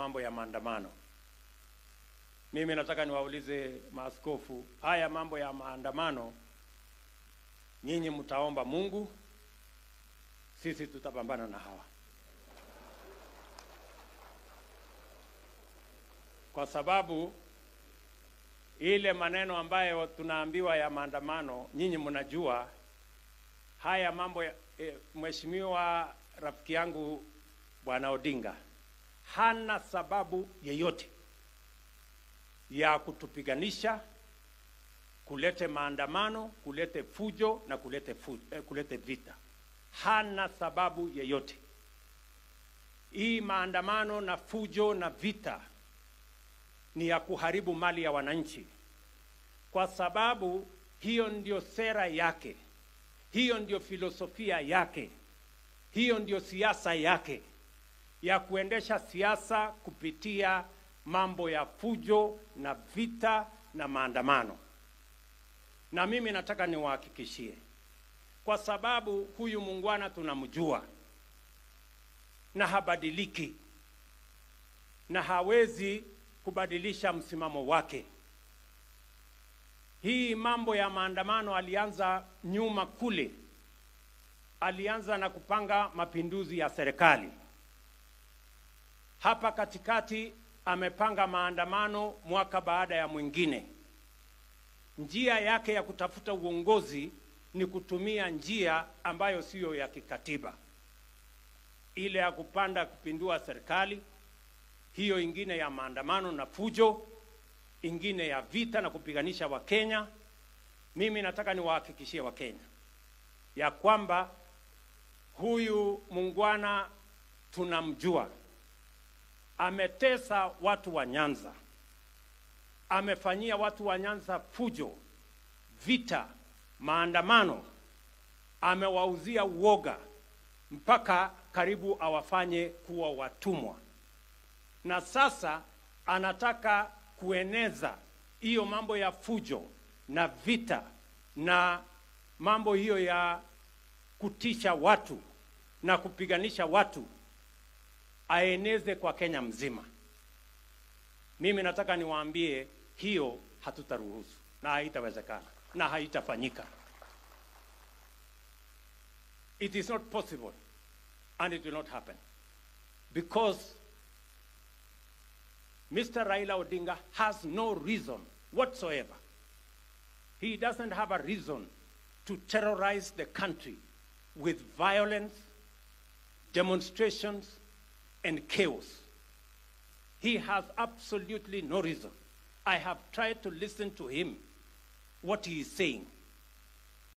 mambo ya maandamano. Mimi nataka niwaulize maaskofu, haya mambo ya maandamano, nyinyi mtaomba Mungu, sisi tutapambana na hawa, kwa sababu ile maneno ambayo tunaambiwa ya maandamano, nyinyi mnajua haya mambo ya, e, mheshimiwa rafiki yangu bwana Odinga hana sababu yeyote ya kutupiganisha, kulete maandamano, kulete fujo na kulete, fu, eh, kulete vita. Hana sababu yeyote. Hii maandamano na fujo na vita ni ya kuharibu mali ya wananchi, kwa sababu hiyo ndio sera yake, hiyo ndio filosofia yake, hiyo ndio siasa yake ya kuendesha siasa kupitia mambo ya fujo na vita na maandamano. Na mimi nataka niwahakikishie, kwa sababu huyu muungwana tunamjua na habadiliki na hawezi kubadilisha msimamo wake. Hii mambo ya maandamano alianza nyuma kule, alianza na kupanga mapinduzi ya serikali. Hapa katikati amepanga maandamano mwaka baada ya mwingine. Njia yake ya kutafuta uongozi ni kutumia njia ambayo siyo ya kikatiba, ile ya kupanda kupindua serikali, hiyo ingine ya maandamano na fujo, ingine ya vita na kupiganisha Wakenya. Mimi nataka niwahakikishie Wakenya ya kwamba huyu muungwana tunamjua ametesa watu wa Nyanza, amefanyia watu wa Nyanza fujo, vita, maandamano, amewauzia uoga mpaka karibu awafanye kuwa watumwa, na sasa anataka kueneza hiyo mambo ya fujo na vita na mambo hiyo ya kutisha watu na kupiganisha watu aeneze kwa Kenya mzima. Mimi nataka niwaambie hiyo hatutaruhusu na haitawezekana na haitafanyika. It is not possible and it will not happen because Mr. Raila Odinga has no reason whatsoever. He doesn't have a reason to terrorize the country with violence, demonstrations, and chaos. He has absolutely no reason. I have tried to listen to him, what he is saying.